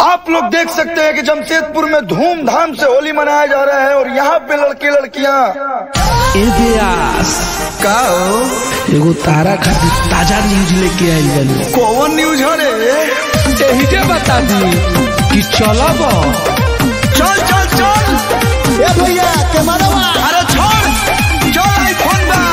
आप लोग देख सकते हैं कि जमशेदपुर में धूमधाम से होली मनाया जा रहा है और यहाँ पे लड़के लड़कियाँ इतिहास का हो? एगो तारा खातिर ताजा न्यूज लेके आइल बानी कौन न्यूज हो रे एही के बता दी कि चलब चल चल चल ए भैया कैमरा अरे छोड़ चल आईफोन बा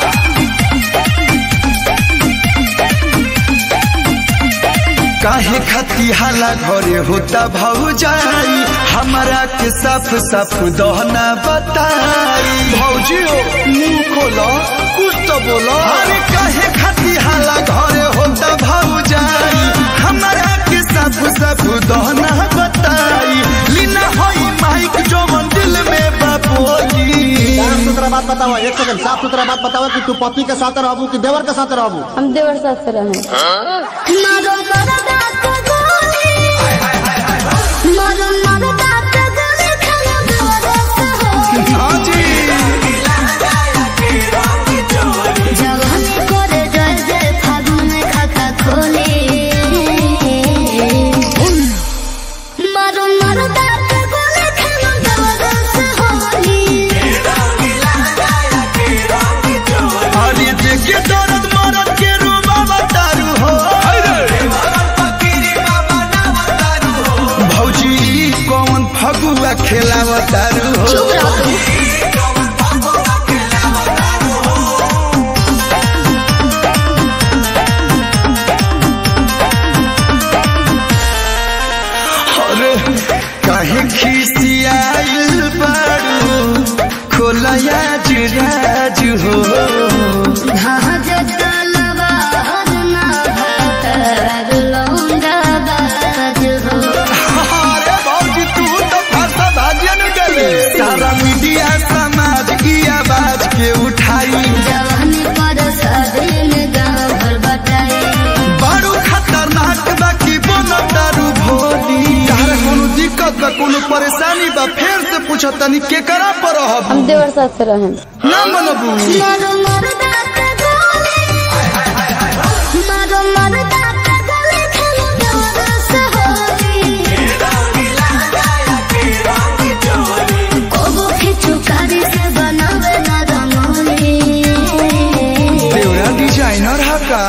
काहे खती हाला घरे होता भौजाई हमारा के साफ साफ दहना बताई भौजी हो मुंह खोलो कुछ तो बोलो अरे काहे खती हाला घरे होता भौजाई हमारा के साफ साफ दहना बताई लीना होई माइक जो दिल में बापोली साफ सुथरा बात बताओ एक सेकंड साफ सुथरा बात बताओ कि तू पति के साथ रहबू कि देवर के साथ रहबू हम देवर साथ से रहे हाँ जी अरे देखे दर्द मरद के रूबा बतारू हो भौजी कौन फगुआ खेलावतारू हो अरे काहे खिसियाइल बारू खोलया जुराज हो अरे भौजी तू तो फरसा भाजिया न गले सारा मीडिया समाज की आवाज के उठाई बड़ू खतरनाक बा की बोलो दारू भोली तारे कोनो दिक्कत बा कोनो परेशानी बा फेर से पूछो तनी के करा पर रहब हम देवर साथ से रहे ना मनबू देवरा डिजाइनर हा का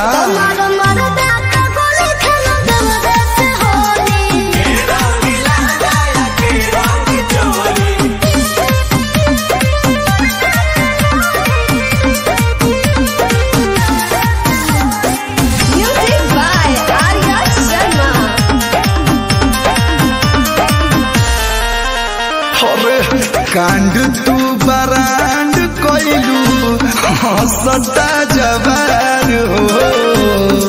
अरे कांड तू बरांड कोइलू हंसता जवान हो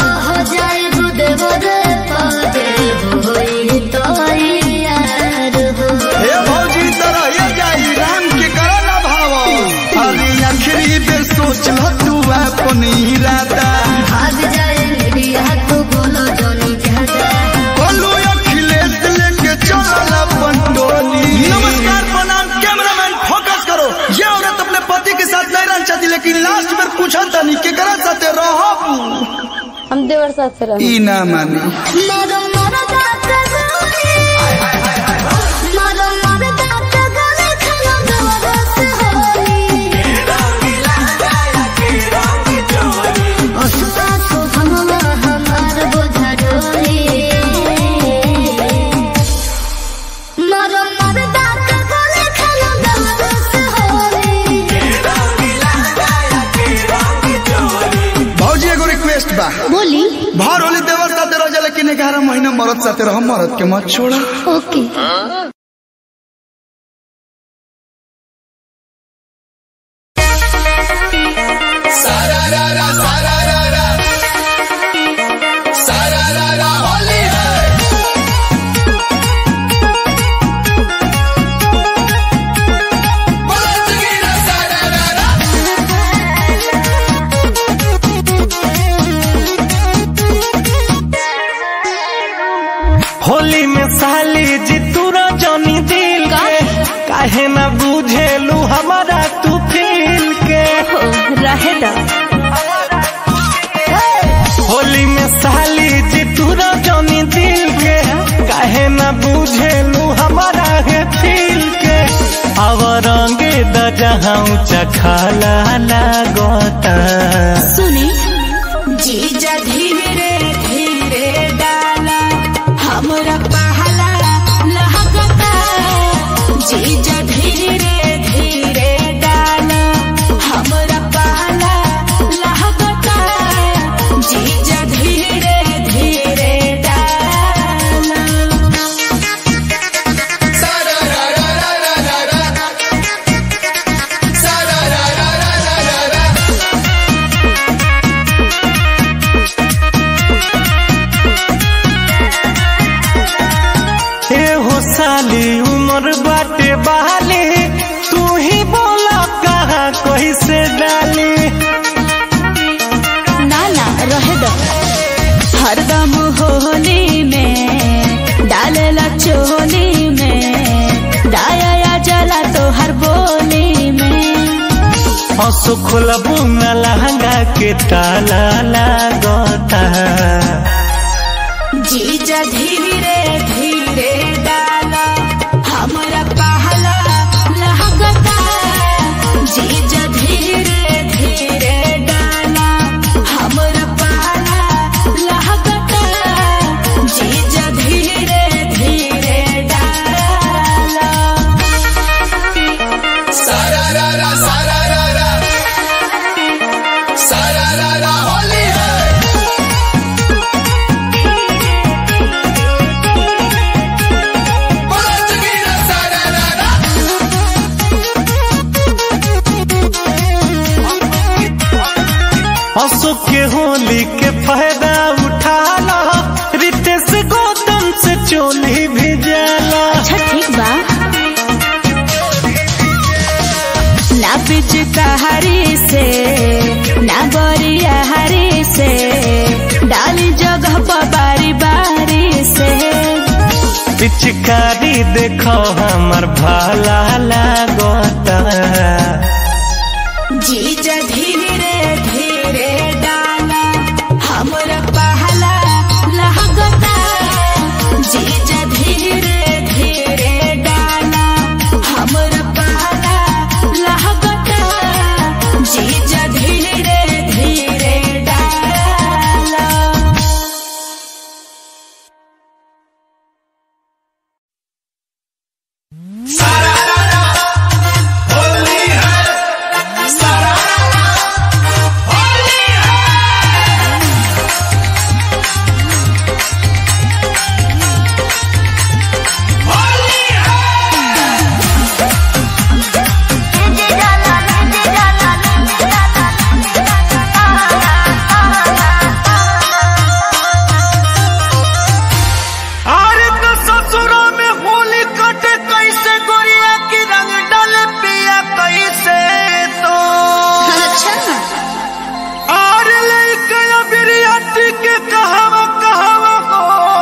हे भौजी तरह ये जाई राम के करो ना भाव अरे आखिरी बेर सोच ल तू अपन इरादा बोलू अखिलेश लेके चलल अपन टोली नमस्कार प्रणाम कैमरामैन फोकस करो ये औरत अपने पति के साथ नहीं रहना चाहती लेकिन लास्ट में पूछा तनी के करा साथे रहब हम देवर साथ से रहे ई ना मानी भौजी एगो रिक्वेस्ट बा बोली भर होली देवर साथे रह जा लेकिन ग्यारह महीना मरद साथे रह मरद के मत छोड़ा ओके होली में साली जी तू रजनी दिल के काहे ना बुझेलू हमारा तू फील के रहे दा होली में साली जी तू रजनी दिल के काहे न बुझेलू हमारा है फील के अब रंगे द जहाँ ऊंचा खाला लागता सुनी जीजा धीरे धीरे डाला हमरा पहला लहकता जीजा धीरे धीरे डाला हमरा पहला लहकता जीजा धीरे धीरे डाला ए हो साली उम्र बाटे बहाली तू ही बोला कहाँ कैसे डाली नाला रहे दो हरदम होली में डालेला चोली में डाया जला तो हर बोली में हंसो खोलबू न लहंगा के ताला लागता जीजा धीरे धीरे डाला हमरा पहला लहकता जीजा धीरे धीरे डाला हमरा पहला लहकता जीजा धीरे धीरे डाला हंसो के होली के फायदा उठा लो रितेश गौतम से चोली भी जाला अच्छा ठीक बा ना पिचकारी से ना बरिया हरी से डाली जगह पर बारी बारी से पिचकारी देखो हमर भाला लागता जीजा धीरे धीरे डाला हमरा पहला लहकता जीजा धीरे धीरे डाला हमरा पहला लहकता जीजा धीरे धीरे डाला अरे तो ससुरा में होली कटे कैसे गोरिया की रंग डाले पिया कैसे तो अच्छा और लइका बिरियाती के कहवा कहवा हो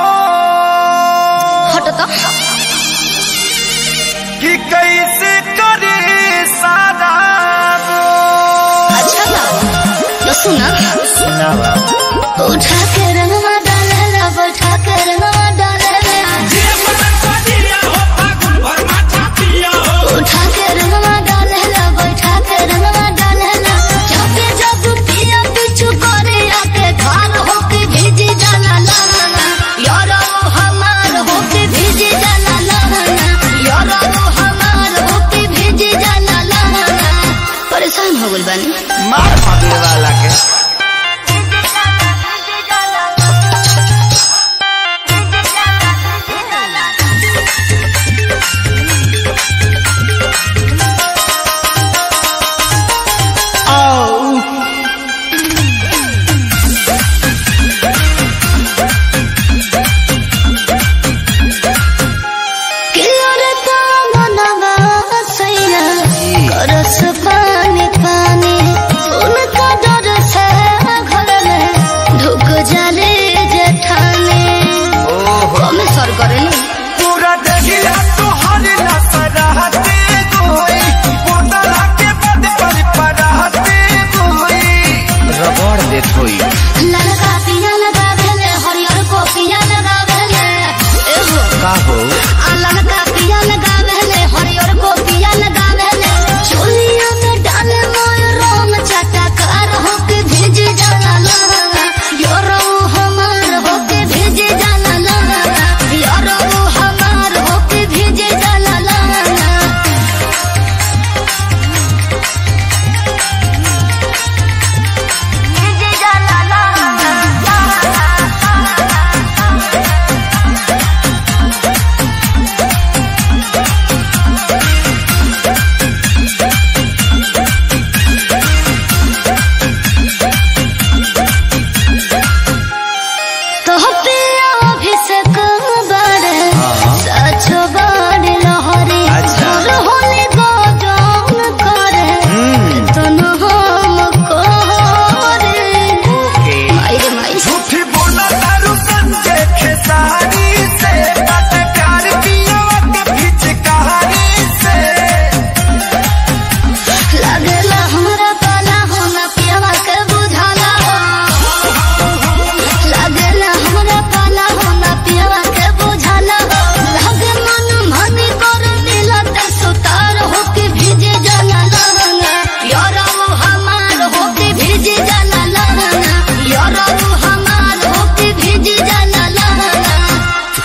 हट तो कि कैसे करे सारा अच्छा बाबू तो सुना उठा के रंगवा डालेला बैठा के रंगवा डालेला उठा के रंगवा डालेला बैठा के रंगवा डालेला जब जब पिया पिछु करे आके खाल होके भेजी जाला लाना यारो हमार होके भेजी जाला लाना यारो हमार होके भेजी जाला लाना परेशान हो गइल बानी मार मारे वाला के किलोरे तो मनवा सैया करस पानी पानी उनका डर से घर में ढुक जाले जेठाने कमे सर करे नी पूरा दहिया तो हर नसराते गोई बोतला के बद पर पराते गोई रगड़ देत होई ललका पिया लगा भेले हरियर को पिया लगा भेले एहो का हो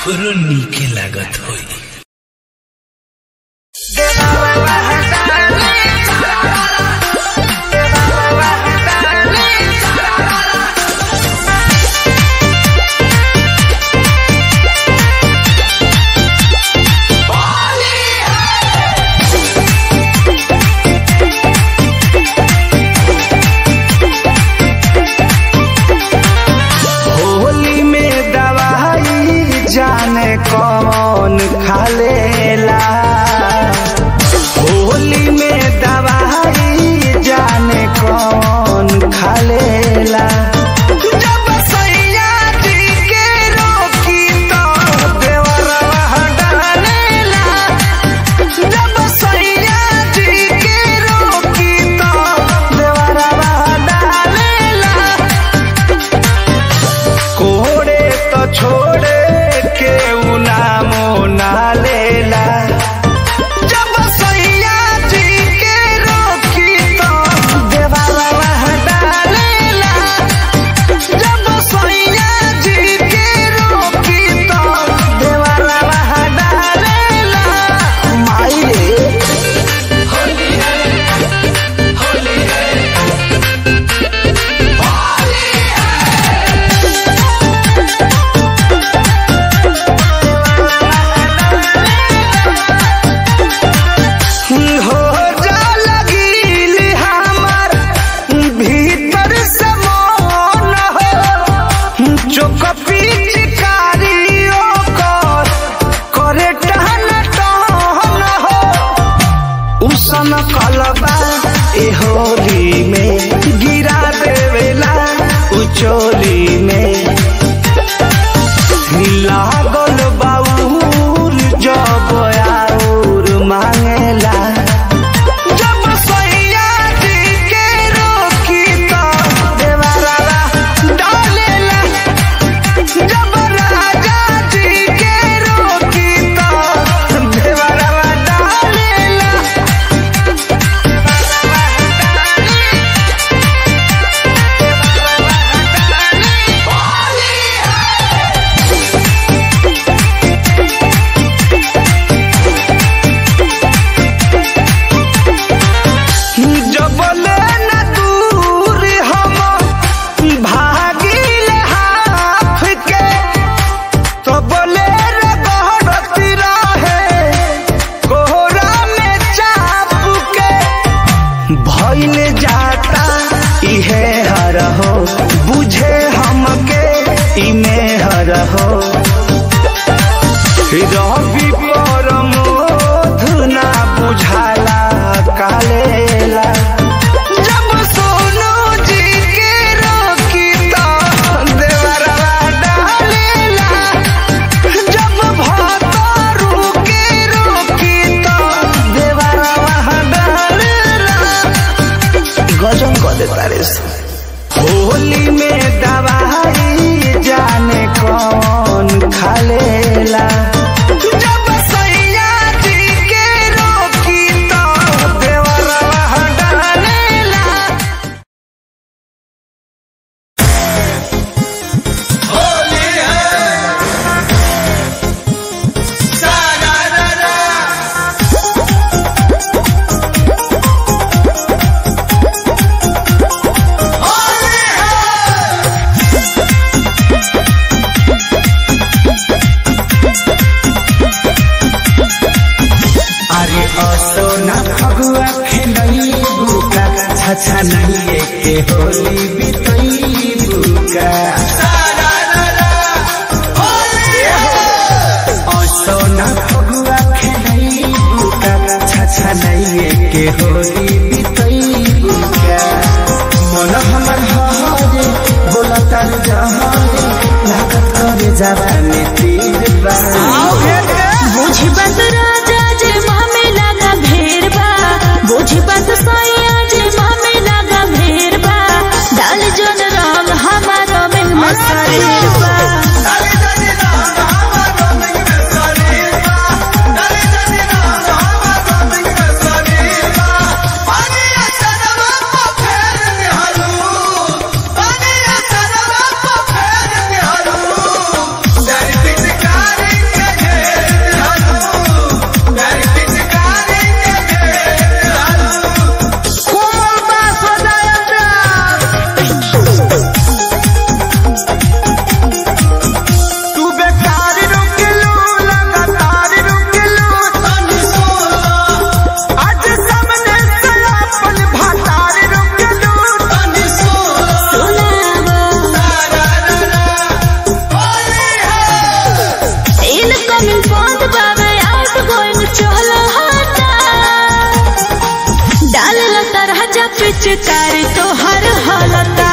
ओकरो नीके लागत होई होली में दवाई जाने कौन खा लेला होली में दवाई जाने कौन खा लेला जब सैया जी के रोकी तो देवरवा डालेला जब सैया जी के रोकी तो देवरवा डालेला कोड़े तो छोड़े के नामो ना लेला जब सैया जी के रोकी तो देवाला डालेला जब सैया जी के रोकी तो देवाला डालेला माई रे हो जा लगील हमार भीतर से मन हो चोक पिचकारियों कर करे टहन टहन हो उसन कलबा ए होली में गिरा देवेला उचोली में लागल बाउर जब आउर मांगेला जब सैया जी के रोकी तो देवरावा डालेला जब राजा जी के रोकी तो देवरावा डालेला जबले न दूर हम भागिल हाफ के तबले रे गहरती रहे कोहरा में चाप के भइल जाता इहे हर हो बुझे हमके इमे हर हो रवि पर मोधना बुझाला कालेला जब सोनू जी के रोकी तो देवरवा डालेला जब भतारू के रोकी तो देवरवा डालेला गजन कर देता रे होली में दवाई जाने कौन खा लेला जब सैया जी के रोकी तो देवरवा डालेला अरे असो न फगुआ खेलई बुका छछा नहीं के होली बितई बुका असो न फगुआ खेलई बुका छछा नहीं के होली बितई बुका मन हमर हरे बोला तर जहारे लागत करे जवानी तीर बा बुझी बात राजा जे मामे लागा भेड़ बा बुझी बात सैया जे मामे लागा भेड़ बा डाल जन रंग हमारा में मसाले बा Daddy, चाउमिन बंद बावे आउट गोइंग चलो हटा डाल लता राजा पिचकारी तो हर हलता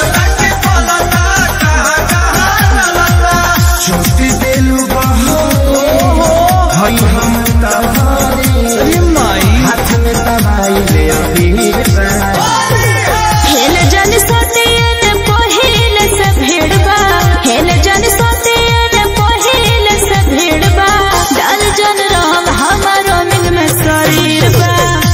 छोटी बेलू बहो हई हम तहारे हाथ में तबाई ले अबीर बा। हेल जन सतियन पहिल से भेड़बा हेल जन सतियन पहिल से भेड़बा डाल जन राम हमारो मिंग में शरीर बा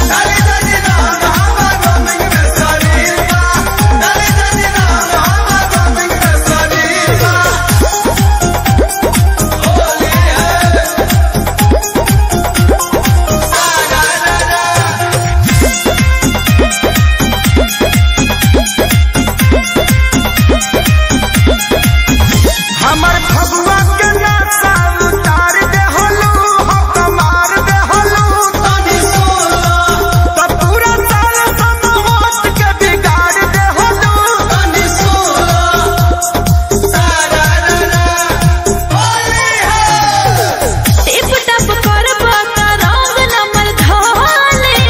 हमर फगुआ के नाचा उतार दे होलू हम कमार दे होलू तनी सोला त पूरा साल सब होत के बिगाड़ दे होलू तनी सोला सारा रा रा होली है टिप टप करबा त रंग नमल धाले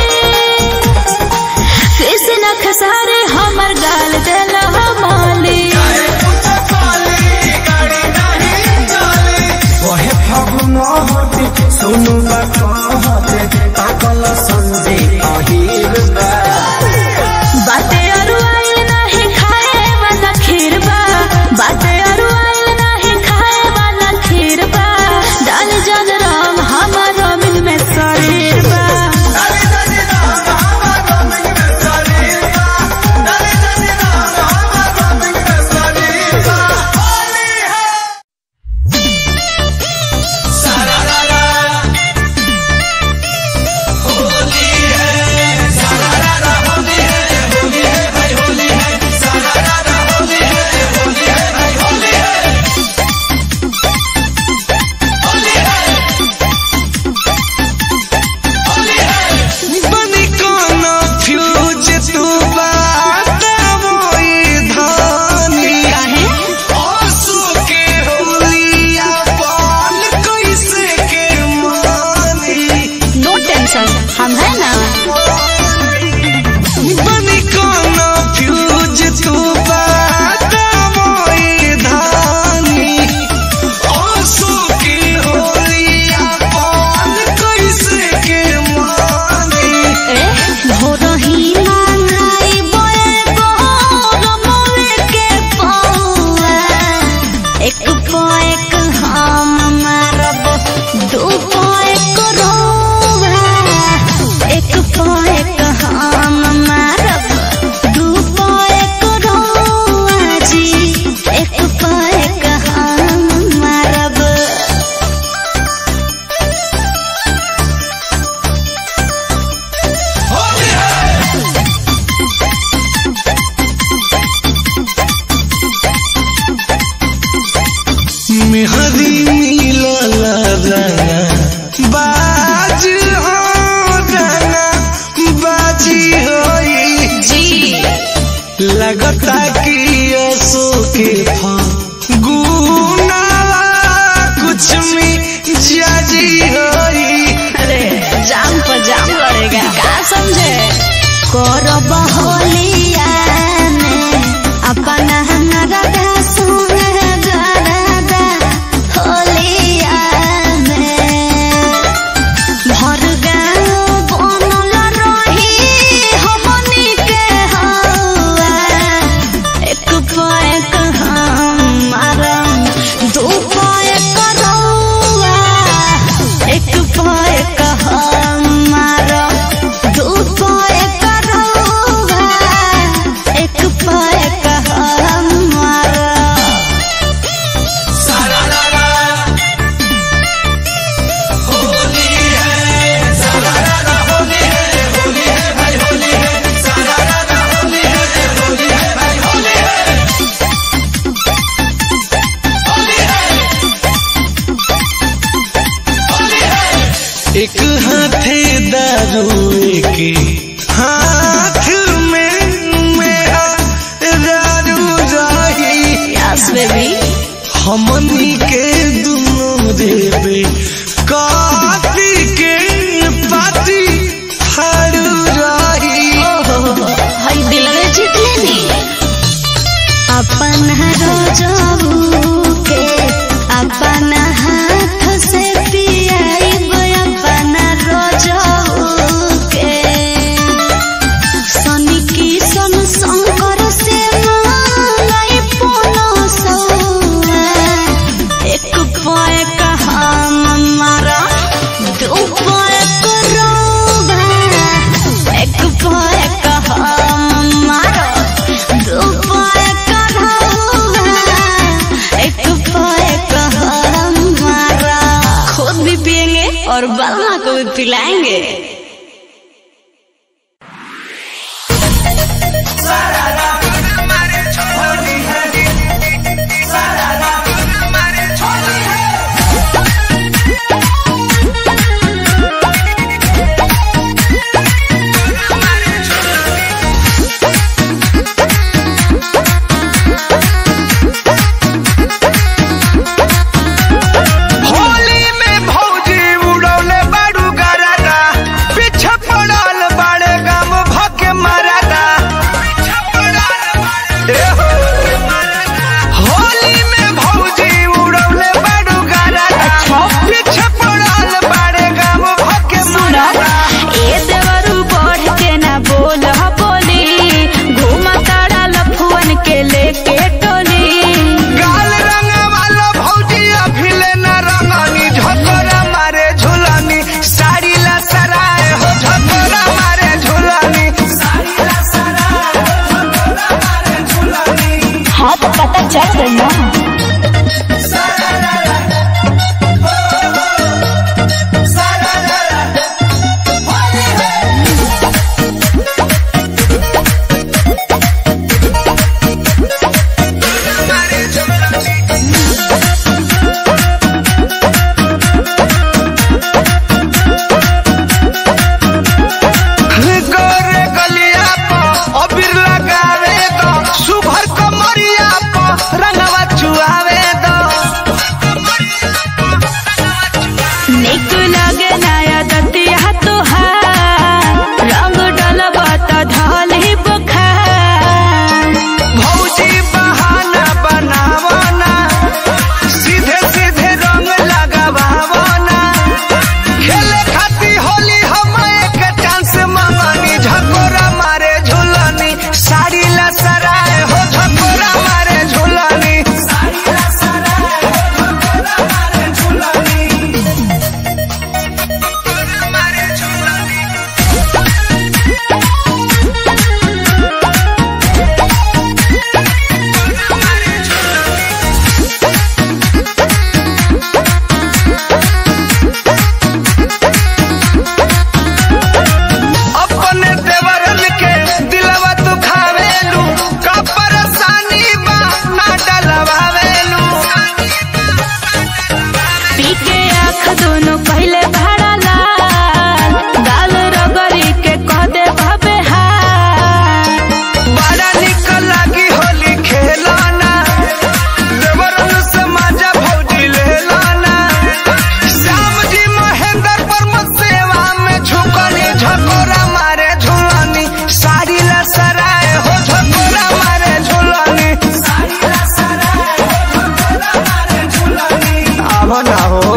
कृष्ण खसारे हमर गाल देल माली ओहे फगुन होते सुनु कहते ताकल संजे अहिर बा बाते अरु आइल नाही खाए वाला खीर बा बाते अरु आइल नाही खाए वाला खीर बा डाल जन राम हमारो मिल में शरीर बा बनी कोनो फ्यूज तू बात मोई धानी आंसू के होलिया पाल कैसे के मानी नो टेंशन हम है ना बनी कोनो फ्यूज तू बात मोई धानी आंसू के होलिया पाल कैसे के मानी ए भोरही मांगाई बोए बोर मोले के पौआ एक पो एक हम मारब दू पो एक रोवा एक पो एक हम मारब दू पो एक रोवा जी एक पो एक हम मारब मेहदी मिलला रंगा बाज हो रंगा बाजी होई जी लगता कि असो के गुनावा कुछ में जाजी होई अरे जाम पर जाम लड़ेगा क्या समझे करब होलिया में अपना नरदा सुन गरदा होलिया में भर गाँव बनल रही हमनी के हवा एक पैक हम मारम दू पैक रौआ एक पैक हम मारम दू पैक रौआ एक पैक हम मारम एक हाथे दारू एक हाथ में मेरा दारू रही यस बेबी हमनी के दुनों रे बे और बलमा को भी पिलाएंगे होली में भौजी उड़ौले बाड़ू गरादा पीछे पड़ल बाड़े गाम भके मरादा ए हो। होली में भौजी उड़ौले बाड़ू गरादा पीछे पड़ल बाड़े गाम भके मरादा ए देवरू बढ़ के ना बोल बोली घूमा तारा लफुअन के लेके टोली गाल रंग वाला भौजी अभिले न रंगनी झकोरा मारे झुलानी साड़ी ला सराय हो झकोरा मारे झुलानी साड़ी ला सराय हो झकोरा मारे झुलानी हाँ तो पता चल गई ना गोरे गलिया पर अबीर लगावे दो सुभर कमरिया पर रंगवा चुआवे दो निक लगे नया दतिया तुहार रंग डलबा त ढल ही बुखार भौजी बहाना बनावना सीधे सीधे रंग लगावना खेले खाती होली हम एक चांस मांगनी झकोरा मारे झुलनी साड़ी ला सराय हो झकोरा मारे झुलनी साड़ी ला सराय हो झकोरा मारे झुलनी मारे झुलनी अपने देवरन के दिलवा तू खावेलू का परेशानी बा ना डलवावेलू पी के आँख दोनों पहले भरा लाल गाल रगड़ी के कह दे भबे हाल बड़ा निक लगी होली खेलाना देवरन से मजा भौजी लेलाना श्याम जी महेंद्र पर सेवा में झुकनी झकोरा मारे झुलानी साड़ी ला सराय हो झकोरा मारे झुलानी साड़ी ला सराय हो झकोरा मारे झुलानी आव ना हो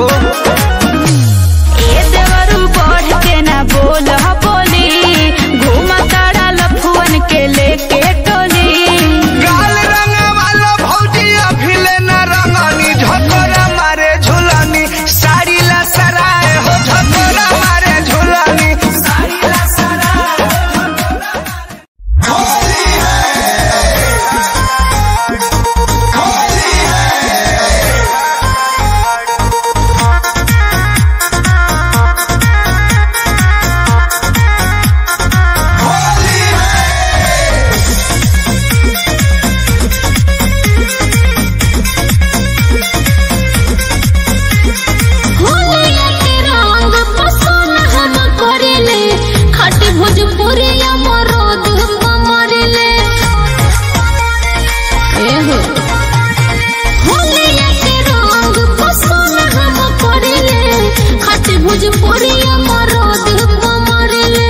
ए देवरू बढ़ के ना बोल बोली घूमा तारा लफुअन के लेके टोली गाल रंग वाला भौजी अभिले न रंगनी झकोरा मारे झुलानी साड़ी ला सराय हो झकोरा मारे झुलानी साड़ी ला सराय होलिया के रंग पसंद हम करेले खट भोजपुरिया मरद मरेले एहो होलिया के रंग पसंद हम करेले खट भोजपुरिया मरद मरेले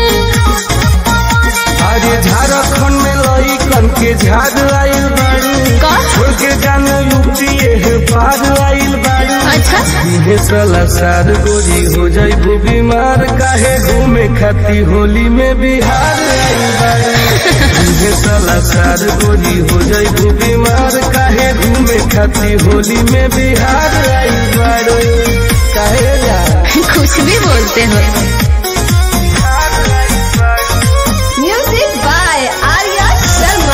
अरे झारखंड में लइकन के झाड़ आइल बाड़ी छोड़ के जाने यूपी है पार आइल बाड़ी अच्छा इहे साला सार गोरी हो जाइबू बीमार काहे घूमे खाती होली में बिहार आइल बाड़ी इहे साला सार गोरी हो जाइबू बीमार काहे घूमे खाती होली में बिहार आइल बाड़ी काहे जा कुछ भी बोलते हो म्यूजिक बाय आर्या शर्मा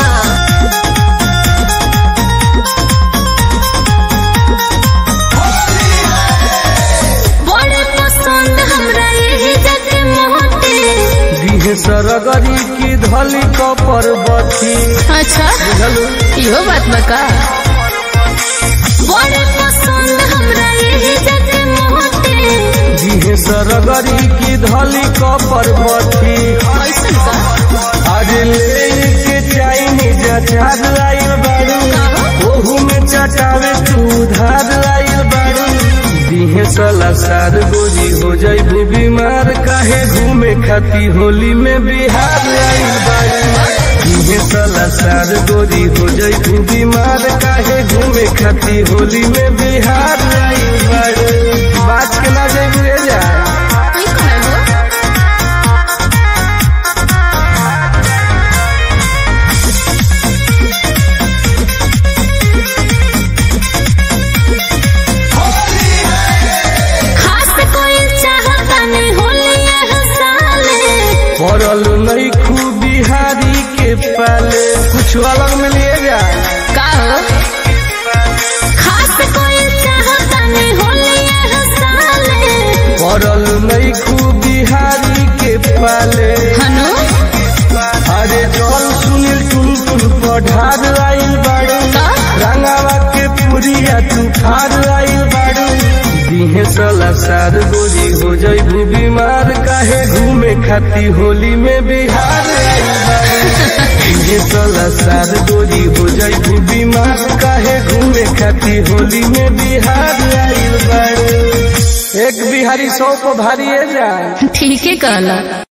बड़े पसंद सरगरी की धली कपर बथी अच्छा इहो बात बका बड़े पसंद हमरा यही जग मोटे जिहे सरगरी की धली कपर बथी ऐसन का आज ले के चाइनीज अचार लाइल बारू ओहू में चटावे तू धार लाइल बारू दिहे सला सार गोरी हो जाइबू बीमार काहे घूमे खाती होली में बिहार आइल बारू दिहे सला सार गोरी हो जाइबू बीमार काहे घूमे खाती होली में बिहार आइल बारू बात के ना जाइबू रे जा ई कहे हो खास कोई चाहता नहीं होली यह साले पड़ल नहीं खूब बिहारी के पाले कुछ अलग में लिए जा का हो खास कोई चाहता नहीं होली यह साले पड़ल नहीं खूब बिहारी के पाले हनु अरे जल सुनील टुन टुन पढ़ार आइल बाड़ू रंगावा के पुरिया तू खार आइल बाड़ू दिहे सला सार गोरी हो जाइबू बीमार काहे घूमे खाती होली में बिहार आइल बाड़ू दिहे सला सार गोरी हो जाइबू बीमार काहे घूमे खाती होली में बिहार आइल बाड़ू एक बिहारी सौ को भारी है जाए ठीक है कहला